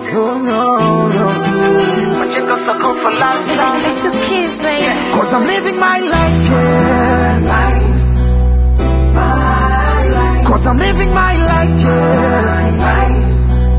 No, no, no. Majengo soko for lifetime. It's the kids, baby. Cause I'm living my life, yeah. Life. My life. Cause I'm living my life, yeah. Life.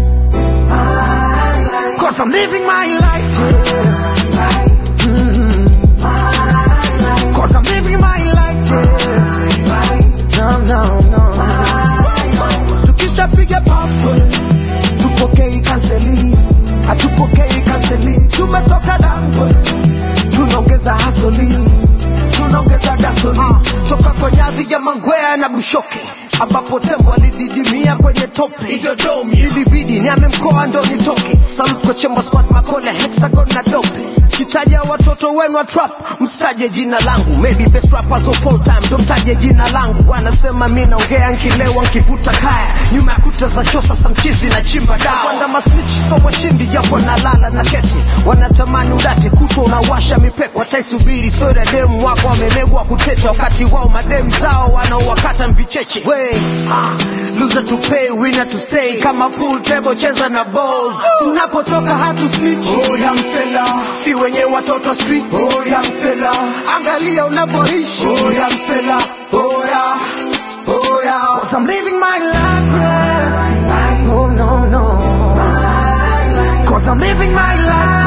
My life. Cause I'm living my life, yeah. Life. Mm. My life. Cause I'm living my life, yeah. Life. No, no, no. Tukishapiga pafu, tupokei kanseli, hatupokei kanseli. Tumetoka dangwe, tunaongeza hasoli, tunaongeza gasoli. Toka kwenye ardhi ya Mangwea na Bushoke ambapo tembo alididimia kwenye tope Idodomi, ilibidi niame mkoa ndo nitoke. Salute kwa Chemba Squad, Makole, Hexagon na Dope. Kitaja watoto wenu wa trap, msitaje jina langu. Maybe best rappers of all time, ndo mtaje jina langu. Wanasema mi naongea nkilewa nkivuta kaya, nyuma ya kuta za chosa samchizi na chimba dawa. Wanda masnichi so washindi japo nalala na keti, wanatamani udate kutwa unawasha mipepo. Wataisubiri soda demu wako wamemegwa kuteta, wakati wao mademu zao wanaowakata mvicheche. We, ah, loser to pay, winner to stay, kama pool table cheza na balls. Tunapotoka hatu snitch. Oh, ya msela. Si wenye watoto street. Oh, ya msela. Angalia unavyoishi. Oh, ya msela. Oh, ya. Oh, ya. Cause I'm living my life, yeah. Oh, no, no. Cause I'm living my life,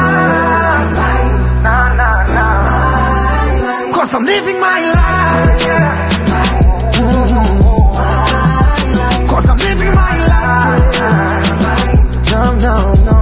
yeah. Cause I'm living my life, yeah. Mhm. Cause I'm living my life, yeah. No, no, no.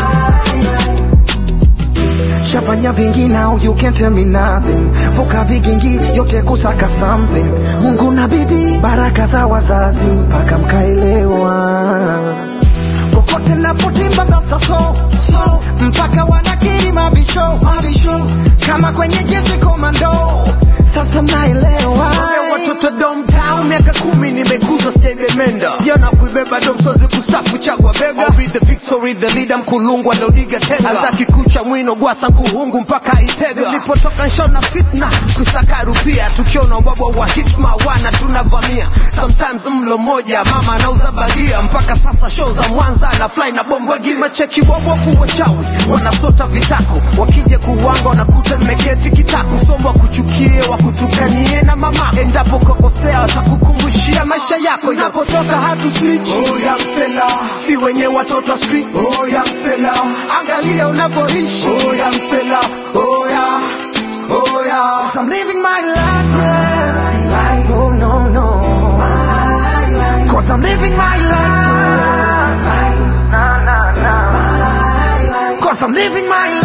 Shafanya vingi now you can't tell me nothing. Vuka vigingi yote kusaka something. Mungu na bidii, baraka za wazazi mpaka mkaelewa. Kokote napotimba sasa so, so mpaka wanakiri mabisho, mabisho kama kwenye jeshi komando. Sasa mnaelewa. Wale watoto downtown miaka kumi nimekuza sijabemenda. Sijana kuibeba domsozi kustafu chagwa bega. I'll be the victory, the leader mkulungwa lodiga tenga. Azaki kucha mwino gwasa nkuhungu mpaka itega. Nilipotoka nshona fitna kusaka rupia. Tukiona ubaba wa hitma wana tunavamia. Sometimes mlo moja mama anauza bagia. Mpaka sasa show za Mwanza na fly na bombwegi. Macheki wabofu wachawi wanasota vitako. Wakija kuwanga wanakuta nimeketi kitako. Somba kuchukie wakutukanie na mama. Endapo kokosea watakukumbushia maisha yako. Unapotoka hatu snitch. Oh, ya msela. Si wenye watoto wa street. Oh, ya msela. Angalia unapoishi. Oh, ya msela. Oh, ya. Oh, ya. Cause I'm living my life, yeah. Oh, no, no. Cause I'm living my life, yeah. Cause I'm living my life.